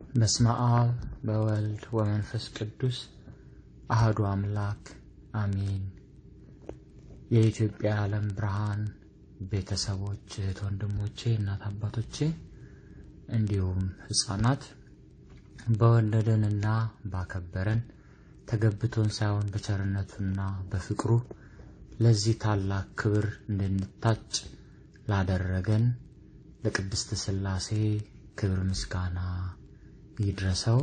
በስመ አብ በወልድ ወመንፈስ ቅዱስ አህዱ አምላክ አሜን። የኢትዮጵያ ዓለም ብርሃን ቤተሰቦች፣ እህት ወንድሞቼ፣ እናት አባቶቼ እንዲሁም ሕፃናት በወደደንና ባከበረን ተገብቶን ሳይሆን በቸርነቱና በፍቅሩ ለዚህ ታላቅ ክብር እንድንታጭ ላደረገን ለቅድስት ሥላሴ ክብር ምስጋና ይድረሰው።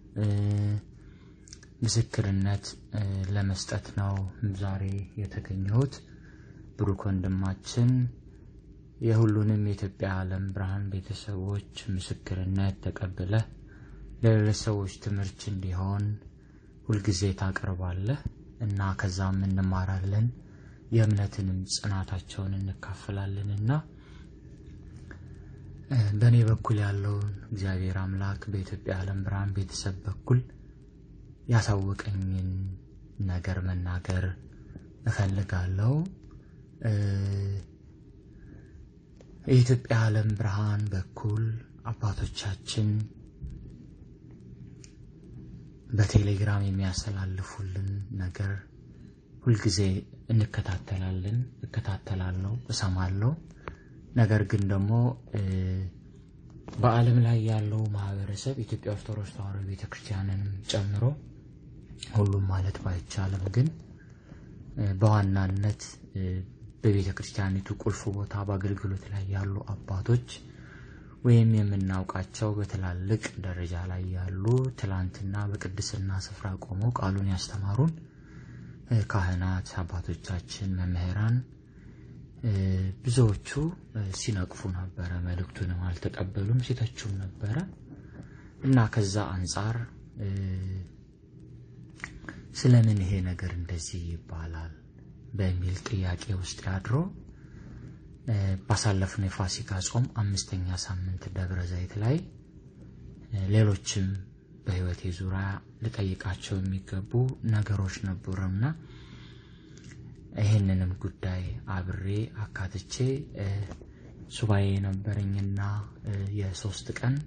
ምስክርነት ለመስጠት ነው ዛሬ የተገኘሁት። ብሩክ ወንድማችን የሁሉንም የኢትዮጵያ ዓለም ብርሃን ቤተሰቦች ምስክርነት ተቀብለ ለሌሎች ሰዎች ትምህርት እንዲሆን ሁልጊዜ ታቀርባለህ እና ከዛም እንማራለን የእምነትንም ጽናታቸውን እንካፈላለን እና በእኔ በኩል ያለውን እግዚአብሔር አምላክ በኢትዮጵያ ዓለም ብርሃን ቤተሰብ በኩል ያሳወቀኝን ነገር መናገር እፈልጋለሁ። የኢትዮጵያ ዓለም ብርሃን በኩል አባቶቻችን በቴሌግራም የሚያስተላልፉልን ነገር ሁልጊዜ እንከታተላለን፣ እከታተላለሁ፣ እሰማለሁ። ነገር ግን ደግሞ በዓለም ላይ ያለው ማህበረሰብ ኢትዮጵያ ኦርቶዶክስ ተዋሕዶ ቤተክርስቲያንንም ጨምሮ ሁሉም ማለት ባይቻልም ግን በዋናነት በቤተ ክርስቲያኒቱ ቁልፍ ቦታ በአገልግሎት ላይ ያሉ አባቶች ወይም የምናውቃቸው በትላልቅ ደረጃ ላይ ያሉ ትላንትና በቅድስና ስፍራ ቆመው ቃሉን ያስተማሩን ካህናት አባቶቻችን፣ መምህራን ብዙዎቹ ሲነቅፉ ነበረ። መልእክቱንም አልተቀበሉም፣ ሲተቹም ነበረ እና ከዛ አንጻር ስለምን ይሄ ነገር እንደዚህ ይባላል በሚል ጥያቄ ውስጥ ያድሮ ባሳለፍነው የፋሲካ ጾም አምስተኛ ሳምንት ደብረ ዘይት ላይ ሌሎችም በሕይወቴ ዙሪያ ልጠይቃቸው የሚገቡ ነገሮች ነበሩና ይህንንም ጉዳይ አብሬ አካትቼ ሱባኤ የነበረኝና የሶስት ቀን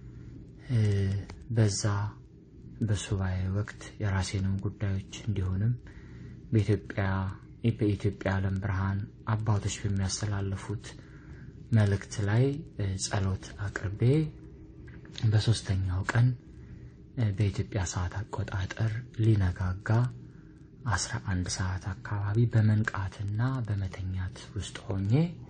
በዛ በሱባኤ ወቅት የራሴንም ጉዳዮች እንዲሆንም በኢትዮጵያ በኢትዮጵያ ዓለም ብርሃን አባቶች በሚያስተላልፉት መልእክት ላይ ጸሎት አቅርቤ በሶስተኛው ቀን በኢትዮጵያ ሰዓት አቆጣጠር ሊነጋጋ አስራ አንድ ሰዓት አካባቢ በመንቃትና በመተኛት ውስጥ ሆኜ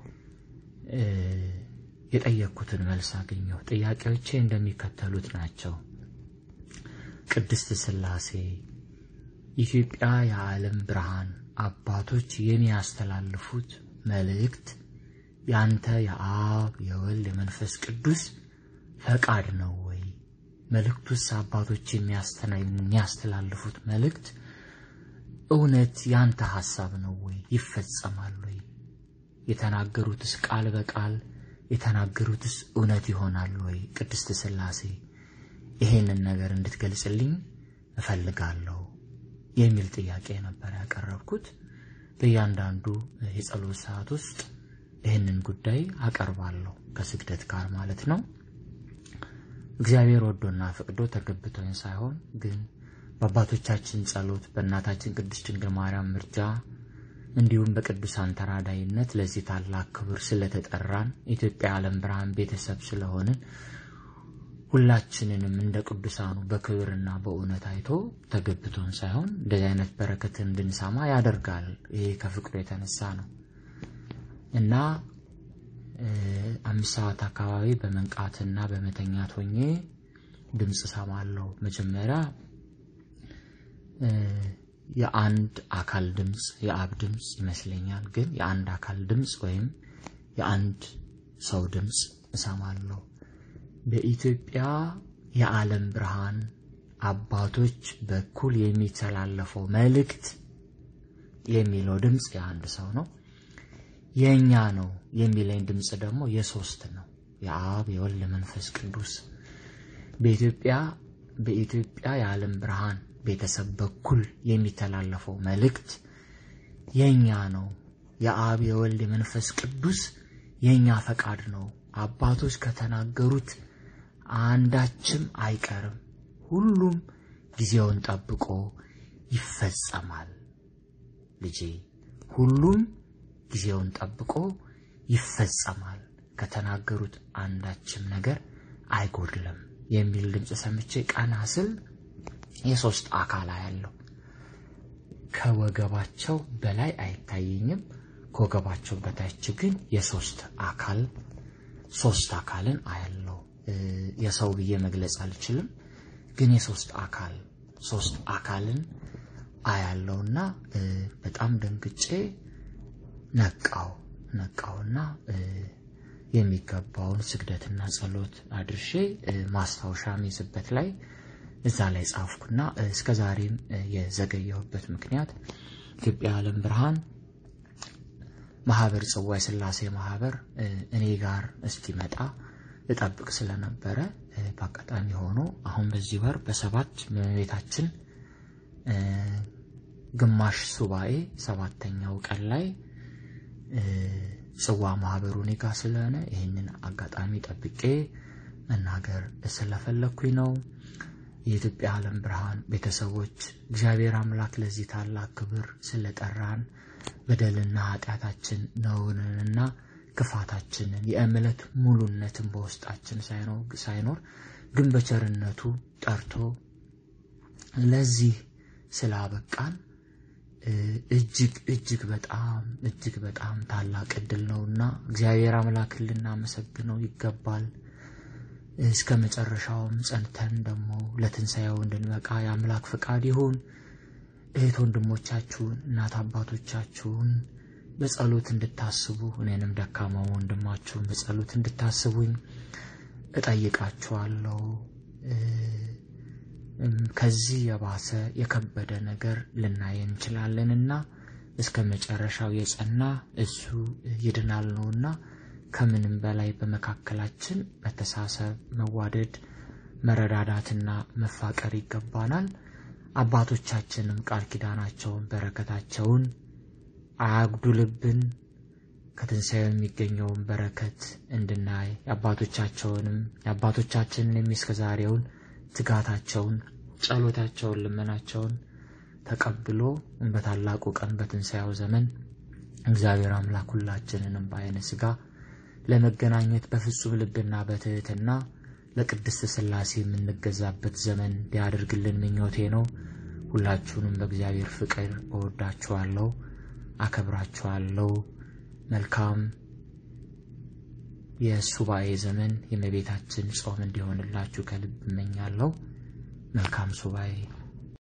የጠየቅኩትን መልስ አገኘሁ። ጥያቄዎቼ እንደሚከተሉት ናቸው። ቅድስት ሥላሴ ኢትዮጵያ የዓለም ብርሃን አባቶች የሚያስተላልፉት መልእክት ያንተ የአብ የወልድ የመንፈስ ቅዱስ ፈቃድ ነው ወይ? መልእክቱስ አባቶች የሚያስተላልፉት መልእክት እውነት ያንተ ሐሳብ ነው ወይ? ይፈጸማል ወይ? የተናገሩትስ ቃል በቃል የተናገሩትስ እውነት ይሆናል ወይ? ቅድስት ሥላሴ ይሄንን ነገር እንድትገልጽልኝ እፈልጋለሁ የሚል ጥያቄ ነበር ያቀረብኩት። በእያንዳንዱ የጸሎት ሰዓት ውስጥ ይህንን ጉዳይ አቀርባለሁ ከስግደት ጋር ማለት ነው። እግዚአብሔር ወዶና ፈቅዶ ተገብቶኝ ሳይሆን ግን በአባቶቻችን ጸሎት፣ በእናታችን ቅድስት ድንግል ማርያም ምርጃ እንዲሁም በቅዱሳን ተራዳይነት ለዚህ ታላቅ ክብር ስለተጠራን ኢትዮጵያ ዓለም ብርሃን ቤተሰብ ስለሆንን ሁላችንንም እንደ ቅዱሳኑ በክብርና በእውነት አይቶ ተገብቶን ሳይሆን እንደዚህ አይነት በረከትን እንድንሰማ ያደርጋል። ይሄ ከፍቅሩ የተነሳ ነው እና አምስት ሰዓት አካባቢ በመንቃትና በመተኛት ሆኜ ድምፅ ሰማለሁ። መጀመሪያ የአንድ አካል ድምፅ የአብ ድምፅ ይመስለኛል፣ ግን የአንድ አካል ድምፅ ወይም የአንድ ሰው ድምፅ እሰማለሁ። በኢትዮጵያ የዓለም ብርሃን አባቶች በኩል የሚተላለፈው መልእክት የሚለው ድምፅ የአንድ ሰው ነው። የእኛ ነው የሚለኝ ድምፅ ደግሞ የሶስት ነው፣ የአብ የወልድ መንፈስ ቅዱስ። በኢትዮጵያ በኢትዮጵያ የዓለም ብርሃን ቤተሰብ በኩል የሚተላለፈው መልእክት የእኛ ነው፣ የአብ የወልድ የመንፈስ ቅዱስ የእኛ ፈቃድ ነው። አባቶች ከተናገሩት አንዳችም አይቀርም፣ ሁሉም ጊዜውን ጠብቆ ይፈጸማል። ልጄ ሁሉም ጊዜውን ጠብቆ ይፈጸማል፣ ከተናገሩት አንዳችም ነገር አይጎድልም የሚል ድምፅ ሰምቼ ቀና ስል የሶስት አካል ያለው ከወገባቸው በላይ አይታየኝም። ከወገባቸው በታች ግን የሶስት አካል ሶስት አካልን አያለው። የሰው ብዬ መግለጽ አልችልም፣ ግን የሶስት አካል ሶስት አካልን አያለውና በጣም ደንግጬ ነቃው ነቃውና የሚገባውን ስግደትና ጸሎት አድርሼ ማስታወሻ ሚይዝበት ላይ እዛ ላይ ጻፍኩና እስከ ዛሬም የዘገየሁበት ምክንያት ኢትዮጵያ ዓለም ብርሃን ማህበር ጽዋ የሥላሴ ማህበር እኔ ጋር እስኪመጣ እጠብቅ ስለነበረ በአጋጣሚ ሆኖ አሁን በዚህ ወር በሰባት በቤታችን ግማሽ ሱባኤ ሰባተኛው ቀን ላይ ጽዋ ማህበሩ እኔ ጋር ስለሆነ ይህንን አጋጣሚ ጠብቄ መናገር ስለፈለግኩኝ ነው። የኢትዮጵያ ዓለም ብርሃን ቤተሰቦች እግዚአብሔር አምላክ ለዚህ ታላቅ ክብር ስለጠራን በደልና ኃጢአታችን ነውንንና ክፋታችንን የእምነት ሙሉነትን በውስጣችን ሳይኖር ግን በቸርነቱ ጠርቶ ለዚህ ስላበቃን እጅግ እጅግ በጣም እጅግ በጣም ታላቅ እድል ነውና እግዚአብሔር አምላክን ልናመሰግነው ይገባል። እስከ መጨረሻውም ጸንተን ደግሞ ለትንሣኤው እንድንበቃ የአምላክ ፈቃድ ይሁን። እህት ወንድሞቻችሁን፣ እናት አባቶቻችሁን በጸሎት እንድታስቡ እኔንም ደካማው ወንድማችሁን በጸሎት እንድታስቡኝ እጠይቃችኋለሁ። ከዚህ የባሰ የከበደ ነገር ልናይ እንችላለንና እስከ መጨረሻው የጸና እሱ ይድናል ነውና ከምንም በላይ በመካከላችን መተሳሰብ፣ መዋደድ፣ መረዳዳትና መፋቀር ይገባናል። አባቶቻችንም ቃል ኪዳናቸውን በረከታቸውን አያጉድልብን። ከትንሣኤው የሚገኘውን በረከት እንድናይ የአባቶቻቸውንም የአባቶቻችንን የሚስከዛሬውን ትጋታቸውን፣ ጸሎታቸውን፣ ልመናቸውን ተቀብሎ በታላቁ ቀን በትንሣኤው ዘመን እግዚአብሔር አምላክ ሁላችንንም በዓይነ ሥጋ ለመገናኘት በፍጹም ልብና በትሕትና ለቅድስት ሥላሴ የምንገዛበት ዘመን ሊያደርግልን ምኞቴ ነው። ሁላችሁንም በእግዚአብሔር ፍቅር እወዳችኋለሁ፣ አከብራችኋለሁ። መልካም የሱባኤ ዘመን የእመቤታችን ጾም እንዲሆንላችሁ ከልብ እመኛለሁ። መልካም ሱባኤ